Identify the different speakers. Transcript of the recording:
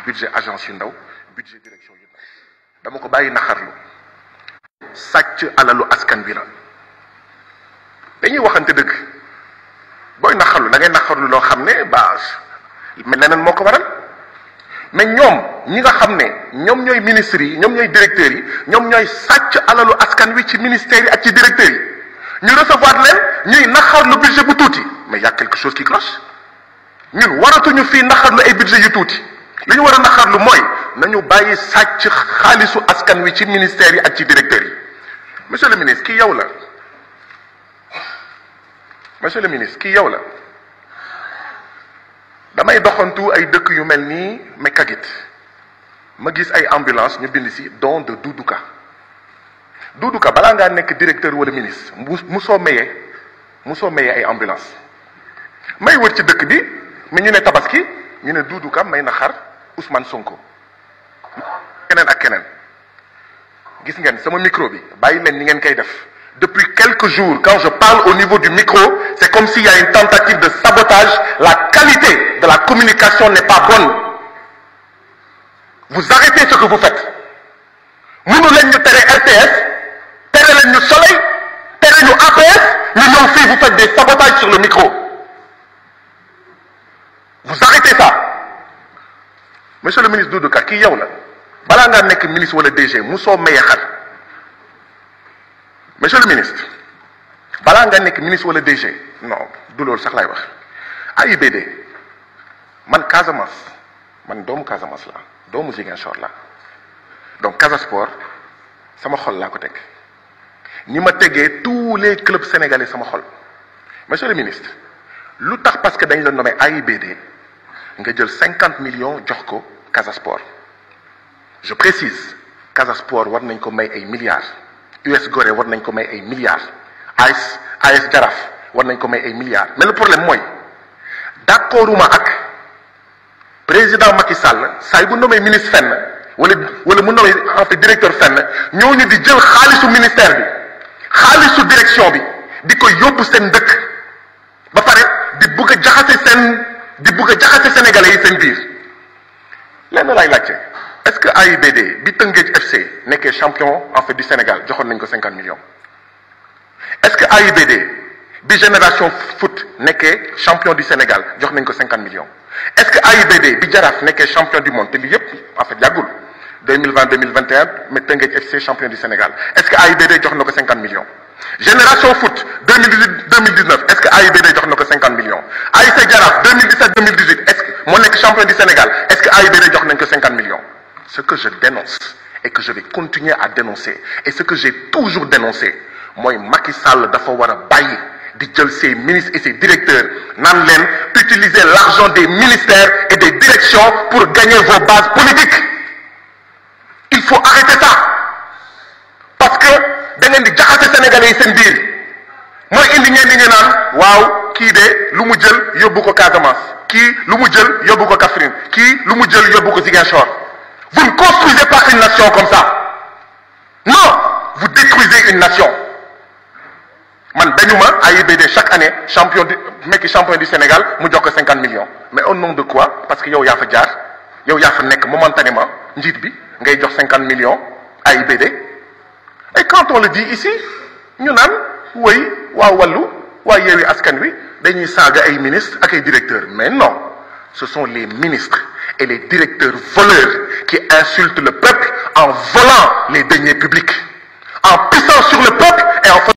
Speaker 1: budget agence yu ndaw budget direction yu ndaw dama ko bàyyi naxarlu sàcc alalu askan bi la dañuy waxante dëgg booy naxarlu da ngay naxarlu loo xam ne ba mais leneen moo ko waral mais ñoom ñi nga xam ne ñoom ñooy ministres yi ñoom ñooy directeurs yi ñoom ñooy sàcc alalu askan wi ci ministères yi ak ci directeurs yi ñu recevoir leen ñuy naxarlu budget bu tuuti mais y a quelque chose qui cloche ñun waratuñu fii naxarlu ay budget yu tuuti li ñu war a naxarlu mooy nañu bàyyi sàcc xaalisu askan wi ci ministères yi ak ci directeurs yi monsieur le ministre kii yow la monsieur le ministre kii yow la damay doxantu ay dëkk yu mel nii Mekagit ma gis ay ambulance ñu bind ci don de Doudou Ka Doudou Ka balaa ngaa nekk directeur wala ministre mu mu soo mayee mu soo mayee ay ambulance may wër ci dëkk bi mi ñu ne tabaski ñu ne Doudou Ka may na xar Ousmane Sonko keneen ak keneen gis ngeen sama micro bi bàyyi leen ni ngeen koy def depuis quelques jours quand je parle au niveau du micro c'est comme s'il y a une tentative de sabotage la qualité de la communication n'est pas bonne vous arrêtez ce que vous faites mënu leen ñu tere RTS tere leen ñu Soleil tere ñu APS ñu ñëw fii vous faites des sabotages sur le micro vous arrêtez ça monsieur le ministre Doudou Ka kii yow la balaa ngaa nekk ministre wala DG musoo maye xar monsieur le ministre balaa nga nekk ministre wala DG non du loolu sax laay wax AIBD man Casamance man doomu Casamance la doomu Ziguinchor la donc Casa Sport sama xol laa ko teg ni ma tegee tous les clubs sénégalais sama xol monsieur le ministre lu tax parce que dañ la nommé AIBD nga jël cinquante millions jox ko Casa Sport je précise Casa Sport war nañ ko may ay milliards US Gorée war nañ ko may ay milliards AS AS Jaraaf war nañ ko may ay milliards mais le problème mooy d'accorduma ak président Macky Sall saa bu nommé ministre fenn wala wala mu nommé en fait directeur fenn ñooñu di jël xaalisu ministère bi xaalisu direction bi di ko yóbbu seen dëkk ba pare di bugg a jaxase seen di bugg a jaxase sénégalais yi seen biir lenn laay laajte est-ce que AIBD bi Tëngéej FC nekkee champion en fait du Sénégal joxoon nañ ko cinquante millions est-ce que AIBD bi Génération Foot nekkee champion du Sénégal jox nañ ko cinquante millions est-ce que AIBD bi Jaraaf nekkee champion du monde te lii yëpp en fait yàggul 2020 2021 mais Tëngéej FC champion du Sénégal est-ce que AIBD jox na ko cinquante millions Génération Foot 2018 2019 est-ce que AIBD jox na ko cinquante millions ASC Jaraaf 2017 2018 est-ce que moo nekk champion du Sénégal est-ce que AIBD jox nañ ko cinquante millions ce que je dénonce et que je vais continuer à dénoncer et ce que j'ai toujours dénoncé mooy Macky Sall dafa war a bàyyi di jël ses ministres et ses directeurs naan leen utiliser l'argent des ministères et des directions pour gagner vos bases politiques il faut arrêter ça parce que da ngeen di jaxase sénégalais yi seen biir mooy indi ngeen di ngeen naan waaw kii de lu mu jël yóbbu ko Casamance kii lu mu jël yóbbu ko Kaffrine kii lu mu jël yóbbu ko Ziguinchor vous ne construisez pas une nation comme ça non vous détruisez une nation man dañu ma AIBD chaque année champion du mekki champion du Sénégal mu jox ko cinquante millions mais au nom de quoi parce que yow yaa fa jaar yow yaa fa nekk momentanément njiit bi ngay jox cinquante millions AIBD et quand on le dit ici ñu naan woy waa wàllu waa yeewi askan wi dañuy saaga ay ministres ak ay directeurs mais non ce sont les ministres et les directeurs voleurs qui insultent le peuple en volant les deniers publics en pissant sur le peuple